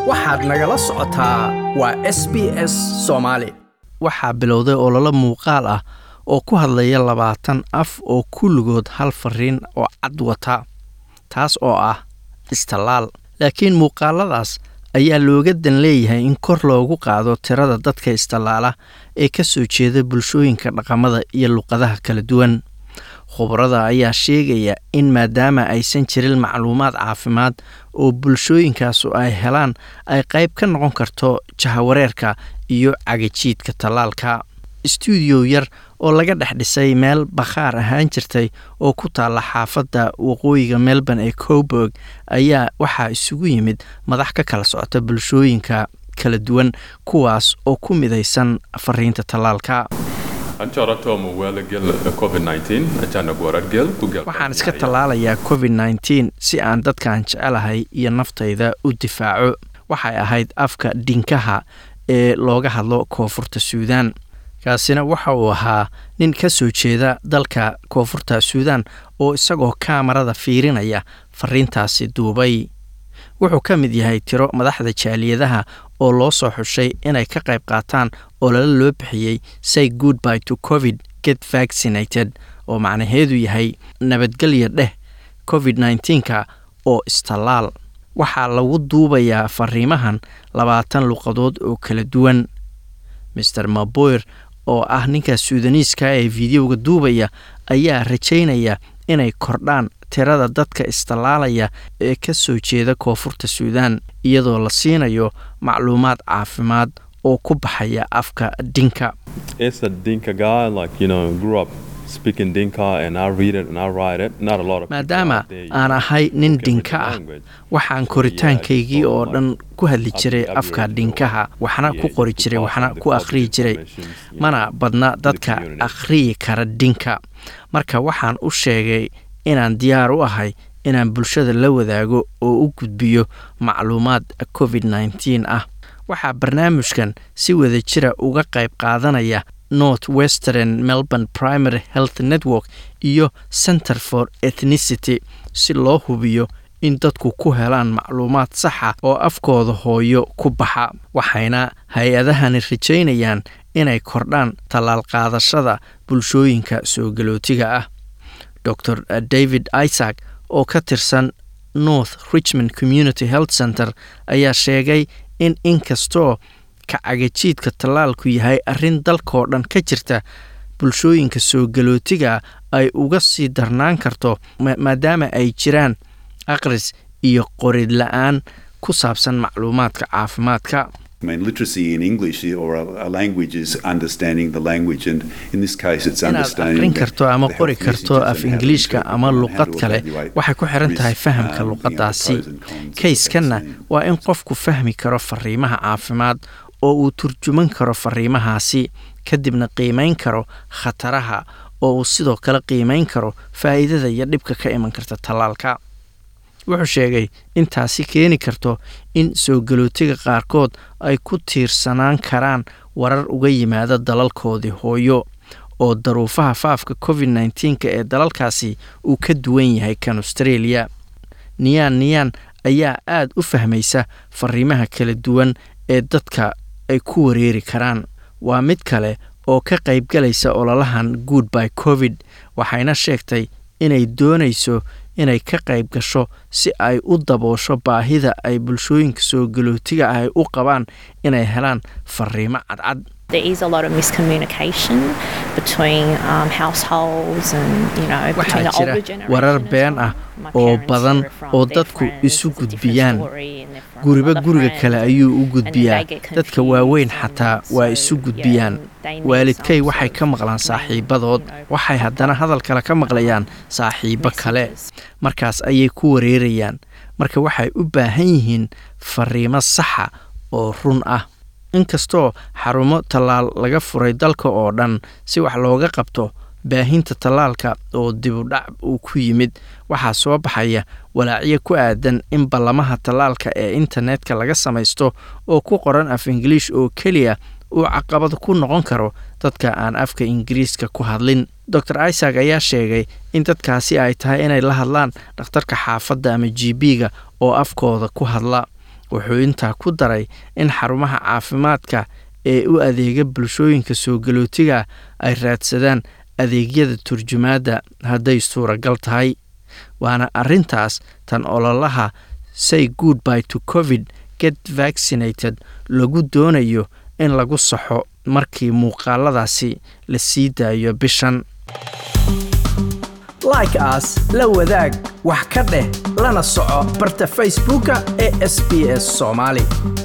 waxaad nagala socotaa waa s b s soomaali waxaa bilowday ololo muuqaal ah oo ku hadlaya labaatan af oo kulligood hal fariin oo cad wata taas oo ah istallaal laakiin muuqaaladaas ayaa looga dan leeyahay in kor loogu qaado tirada dadka istallaala ee ka soo jeeda bulshooyinka dhaqamada iyo luqadaha kala duwan khubarada ayaa sheegaya in maadaama aysan jirin macluumaad caafimaad oo bulshooyinkaasu ay helaan ay qayb ka noqon karto jahawareerka iyo cagajiidka tallaalka stuudiyo yar oo laga dhex dhisay meel bakhaar ahaan jirtay oo ku taalla xaafadda waqooyiga melbourne ee coburg ayaa waxaa isugu yimid madax ka kala socota bulshooyinka kala duwan kuwaas oo ku midaysan fariinta tallaalka waxaan iska tallaalayaa covid nneteen si aan dadkaan jecelahay iyo naftayda u difaaco waxay ahayd afka dhinkaha ee looga hadlo koonfurta suudaan kaasina waxa uu ahaa nin ka soo jeeda dalka koonfurta suudaan oo isagoo kaamarada fiirinaya fariintaasi duubay wuxuu ka mid yahay tiro madaxda jaaliyadaha oo loo soo xushay inay ka qayb qaataan oo lala loo bixiyey say goodby to covid get vaccinated oo macnaheedu yahay nabadgelya dheh covid nneteen-ka oo istallaal waxaa lagu duubayaa fariimahan labaatan luqadood oo kala duwan master maboyer oo ah ninka suudaniiska ee fideoga duubaya ayaa rajaynaya inay kordhaan tirada dadka istallaalaya ee ka soo jeeda koonfurta suudaan iyadoo la siinayo macluumaad caafimaad oo ku baxaya afka dhinka maadaama aan ahay nin dhinka ah waxaan koritaankaygii oo dhan ku hadli jiray afka dhinkaha waxna ku qori jiray waxna ku akhriyi jiray mana badna dadka akhriyi kara dhinka marka waxaan u sheegay inaan diyaar u ahay inaan bulshada la wadaago oo u gudbiyo macluumaad covid nneteen ah waxaa barnaamijkan si wada jira uga qayb qaadanaya north western melbourne primary health network iyo center for ethnicity si loo hubiyo in dadku ku helaan macluumaad saxa oo afkooda hooyo ku baxa waxayna hay-adahani rajaynayaan inay kordhaan tallaal qaadashada bulshooyinka soo galootiga ah dor david isaac oo ka tirsan north richmond community health center ayaa sheegay in inkastoo kacagajiidka tallaalku yahay arrin dalkoo dhan ka jirta bulshooyinka soo galootiga ay uga sii darnaan karto maadaama ay jiraan aqris iyo qorid la-aan ku saabsan macluumaadka caafimaadka inaad aqrin karto ama qori karto af ingiliishka ama luqad kale waxay ku xiran tahay fahamka luqadaasi kayskanna waa in qofku fahmi karo fariimaha caafimaad oo uu turjuman karo fariimahaasi kadibna qiimayn karo khataraha oo uu sidoo kale qiimayn karo faa'iidada iyo dhibka ka iman karta tallaalka wuxuu sheegay in taasi keeni karto in soo galootiga qaarkood ay ku tiirsanaan karaan warar uga yimaada dalalkoodii hooyo oo daruufaha faafka covid nneteen-ka ee dalalkaasi uu ka duwan yahay kan australia niyaan niyaan ayaa aad u fahmaysa fariimaha kala duwan ee dadka ay ku wareeri karaan waa mid kale oo ka qaybgalaysa ololahan good by covid waxayna sheegtay inay doonayso inay ka qayb gasho si ay u daboosho baahida ay bulshooyinka soo galootiga ah ay u qabaan inay helaan fariimo cadcad waxaa jira warar been ah oo badan oo dadku isu gudbiyaan guriba guriga kale ayuu u gudbiyaa dadka waaweyn xataa waa isu gudbiyaan waalidkay waxay ka maqlaan saaxiibadood waxay haddana hadal kale ka maqlayaan saaxiibo kale markaas ayay ku wareerayaan marka waxay u baahan yihiin fariimo saxa oo run ah inkastoo xarumo tallaal laga furay dalka oo dhan si wax looga qabto baahinta tallaalka oo dibudhac uu ku yimid waxaa soo baxaya walaacyo ku aadan in ballamaha tallaalka ee internetka laga samaysto oo ku qoran af ingiliish oo keliya uu caqabad ku noqon karo dadka aan afka ingiriiska ku hadlin dor isaac ayaa sheegay in dadkaasi ay tahay inay la hadlaan dhakhtarka xaafadda ama g b-ga oo afkooda ku hadla wuxuu intaa ku daray in xarumaha caafimaadka ee u adeega bulshooyinka soo galootiga ay raadsadaan adeegyada turjumaadda hadday suuragal tahay waana arrintaas tan ololaha say good by to covid get vaccinated lagu doonayo in lagu saxo markii muuqaaladaasi la sii daayo bishan like aas la wadaag wax ka dheh lana soco barta facebooka ee sb s soomaali